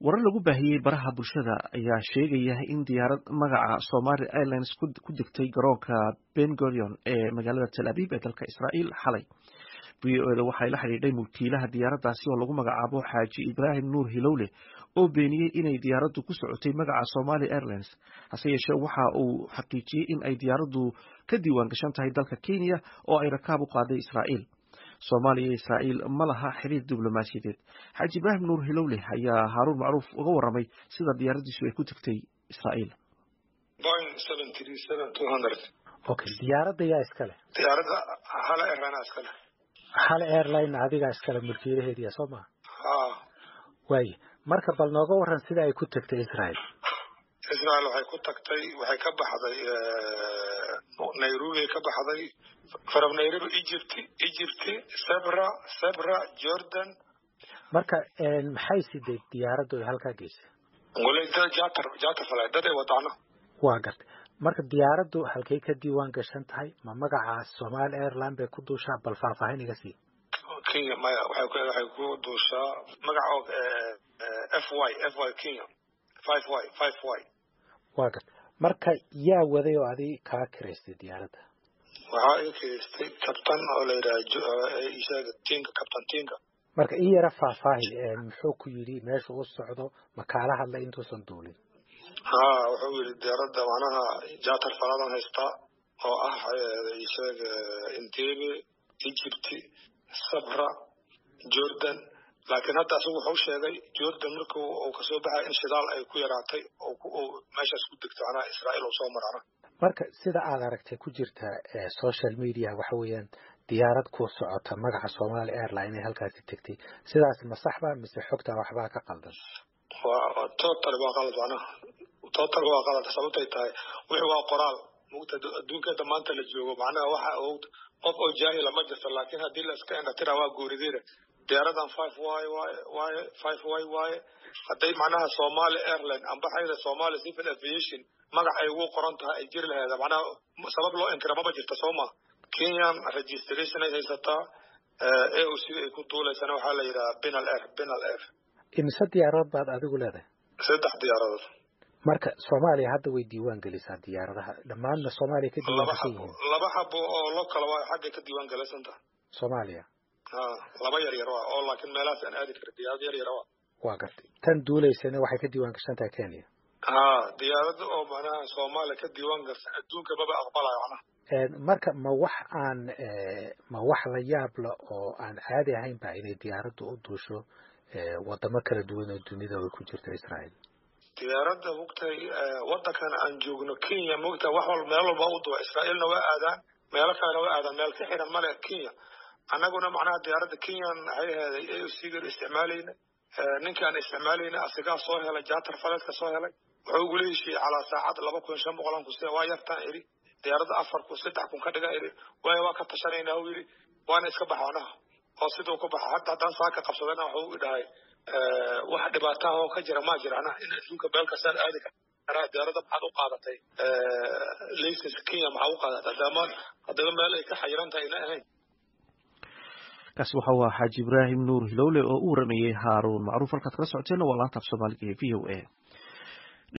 warar lagu baahiyey baraha bulshada ayaa sheegaya in diyaarad magaca somali airlines ku degtay garoonka ben gurion ee magaalada tel aviv ee dalka israa'iil xalay v o eda waxay la xidhiidhay mulkiilaha diyaaraddaasi oo lagu magacaabo xaaji ibraahim nuur hilowle oo beeniyey inay diyaaraddu ku socotay magaca somali airlines hase yeeshee waxa uu xaqiijiyey in ay diyaaraddu ka diiwaan gashan tahay dalka kenya oo ay rakaab u qaaday israa'iil soomaaliya iyo israa'iil ma laha xiriir diblomaasiyadeed xaaji ibraahim nuur hilowle ayaa haaruun macruuf uga warramay sida diyaaraddiisu ay ku tagtay israa'iil okay diyaaradda yaa iskale diyaaradda hala airline iskale hal airline adigaa iskale mulkiilaheediya soo maa ha waaye marka bal nooga waran sida ay ku tagtay israel israel waxay ku tagtay waxay ka baxday nairobi ka baxday from nairobi egypt egypt sebra sebra jordan marka maxay siday diyaaraddu ay halkaa geysay ngoley dad jatar jatar falay dad ay wadaano waa gartay marka diyaaraddu halkay ka diiwaan gashan tahay ma magaca somali airline bay ku duushaa bal faahfaahin iga sii kenya maya waxay ku waxay ku duushaa magaca oo f y f y kenya five y five y waa gartay marka yaa waday oo adi kaa kiraystay diyaaradda waxaa iga kiraystay kabtan oo la yidhaha ishaga tinka kabtan tinka marka ii yara faahfaahi muxuu ku yidhi meesha u socdo ma kaala hadlay intuusan duulin ha wuxuu yidhi diyaaradda macnaha jatar faladan haystaa oo ah ishaga intebe egypt sabra jordan laakiin hadda asagu wuxuu sheegay jordan markuu uu kasoo baxay in shidaal ay ku yaraatay oo meeshaas ku degto macnaha israa'iil uu soo marana marka sida aad aragtay ku jirta social media waxa weeyaan diyaarad ku socota magaca somali airline inay halkaasi tegtay sidaas ma saxba mise xogta waxbaa ka qaldan waa total waa qalad macnaha total waa qalad sababtay tahay wixii waa qoraal mugta adduunkeeda maanta la joogo macnaha waxa qof oo jaahila ma jirto laakiin haddii la iska indhatira waa goorideera diyaaradan five y waaye waaye five y waaye hadday macnaha somali airline amba xayda somali civil aviation magac ay ugu qoran tahay ay jiri laheeda macnaha sabab loo inkira maba jirto soo ma kenyan registration ay haysataa a o c ay ku duulaysana waxaa la yidhaha binal air binal air imise diyaaradood baad adigu leedahay saddex diyaaradood marka soomaaliya hadda way diiwaan gelisaa diyaaradaha dhammaanna soomaaliya ka diiwaan gashan yihiin laba xabo oo lo kala waa xaggay ka diiwaan galaysanta soomaaliya ha laba yar yar waa oo laakiin meelahaas aan aadi karin diyaarad yar yar waa waa gartay tan duulaysana waxay ka diiwaan gashan tahay kenya ha diyaarada oo macnaha soomaaliya ka diiwaan garsan adduunka maba aqbalayo macnaha marka ma wax aan ma wax la yaab la oo aan caadi ahayn ba inay diyaaraddu u duusho wadamo kala duwan oo dunida ay ku jirto israael diyaaradda mugtay wadankan aan joogno kenya mugtay wax walba meel walba u duwa israa'iilna waa aadaan meelo kalena waa aadaan meel ka xiran male kenya annaguna macnaha diyaaradda kenyan waxay aheeday a o c gan isticmaalayna ninka aan isticmaalayna asigaa soo helay jatar faleedka soo helay wuxuu ugula heshiiyey calaa saacad laba kun shan boqolan ku waa yartaan idhi diyaaradda afar kun saddex kun ka dhiga idhi waayo waa ka tashanayna u yidhi waana iska baxa anaha oo siduu ku baxa hadda haddaan saaka qabsadana wuxuu dhahay wax dhibaataha oo ka jira ma jira anaha in adduunka meel kastaan aadi karaa diyaaradda maxaad u qaadatay laysanka kenya maxaa u qaadatay hadama haddaba meel ay ka xayiran tahay ina ahayn kaasi waxa uu ahaa xaaji ibraahim nuur hilowle oo u waramayey haaruun macruuf halkaad kala socoteena waa laanta af soomaaliga ee v o a